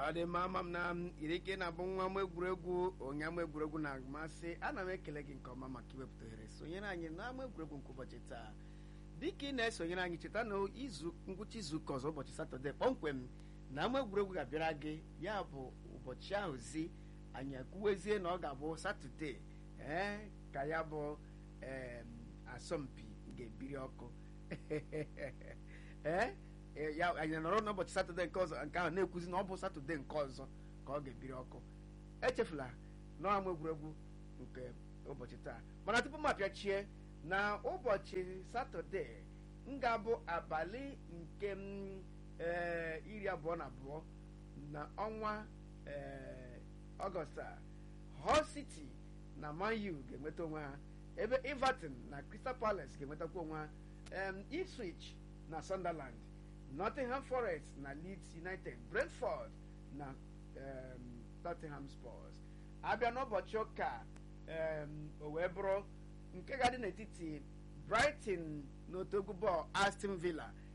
ọ dị mma ama m na iri ike na-abụ nwa m egwuregwu onye ama egwuregwu na-amasị ana m ekele gị nke ọma maka iwepụta ohere sonyere anyị n'ama egwuregwu nke ụbọchị taa dịka ị na-esonyere anyị cheta na izu ngwụcha izu ụka ọzọ ụbọchị satọde kpọmkwem na ama egwuregwu ga-abịara gị ya bụ ụbọchị ahụ zi anyị ekwuwezie na ọ ga-abụ satọde ee ka ya bụ asọmpi ga-ebiri ọkụ ee ya anyị nọrọ n'ụbọchị satọde nke ọzọ nke ahụ na-ekwuzi na ọ bụ satọde nke ọzọ ka ọ ga-ebiri ọkụ echefula n'ama egwuregwu nke ụbọchị taa mana tupu m apịachie na ụbọchị satọde m ga-abụ abalị nke ee iri abụọ na abụọ na ọnwa ee ọgọst a Hull City na Man U ga-enweta onwe ha ebe Everton na Crystal Palace ga-enwetakwa onwe ha Ipswich na Sunderland Nottingham Forest na Leeds United Brentford na um, Tottenham Spurs abịa n'ụbọchị ụka um, o wee bụrụ nke ga-adị n'etiti Brighton na otogwu bọọlụ Aston Villa